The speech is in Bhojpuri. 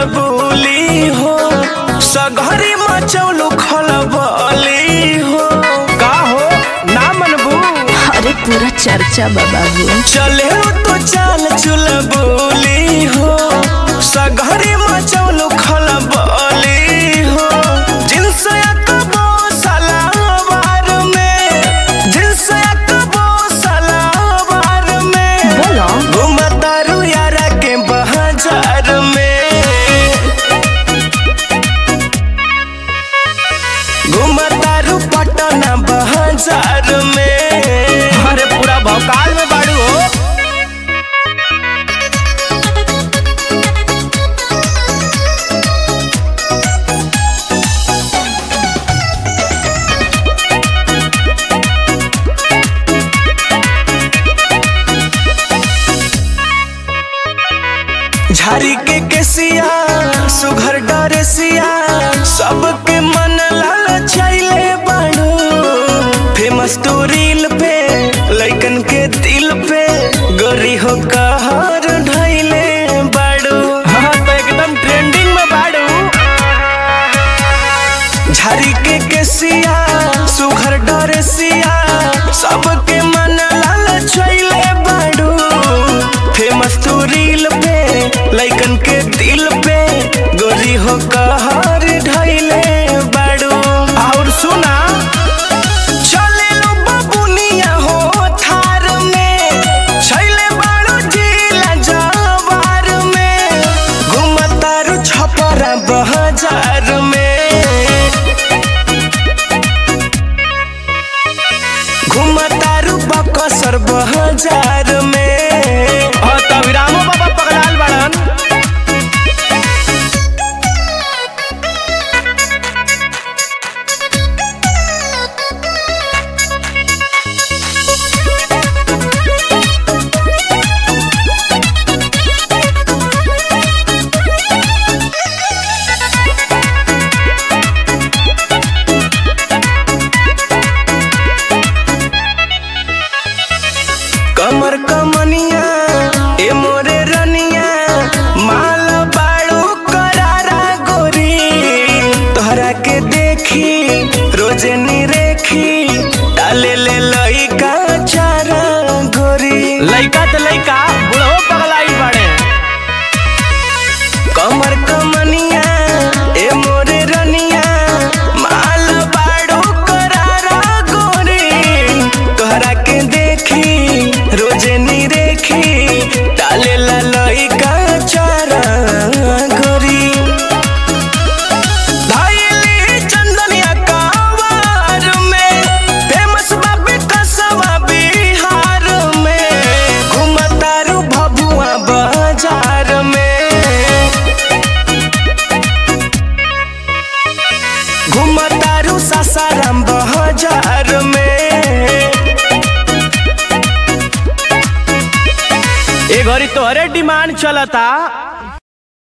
बोली हो सघरी मचौलू खलबली हो का हो ना मनबू अरे पूरा चर्चा बा बाबू चले तो चाल चुल बोली हो सघरी मचौलू खलबली हो जिनस अकबो सलावार में जिनस अकबो सलावार में बोलो घुमतारू यारा के बाजार में घुमतारू पटना बाजार में अरे पूरा भौकाल में बाड़ू हो झारी के केसिया सुघर डरेसिया सबके मन लाल छैले बाड़ू फेमस तो रील पे लइकन के दिल पे गोरी हो कहर ढैले बाड़ू हाँ तो एकदम ट्रेंडिंग में बाड़ू झारी के केसिया सुघर डरेसिया सबके मन लाल छैले बाड़ू फेमस तू रील पे लइकन के दिल पे गोरी हो कहर ढैले बाड़ू और सुना चले लो बबुनिया हो थार में छैले बाड़ू जिला जवार में घुमतारू छपरा बजार में घुमतारू बकसर बजार में हाँ तब रामो बाबा पगलाल बड़न कमर कमनिया ए मोरे रनिया माल बाड़ू करारा गोरी तोहरा के देखी रोजे नी रेखी डाले ले लइका चारा गोरी लइका तो लइका बुढ़ो पगलाई बड़े कमर कमनिया ए मोरे रनिया माल बाड़ू करारा गोरी तोहरा के देखी रोजे नी रेखी डाले ला लइका चारा गोरी धाइली चंदनिया कावार में फेमस बाबी कसवा बिहार में घुमतारू भभुआ बाजार में घुमतारू सासाराम बाजार में ए घड़ी तोहरे डिमांड चलता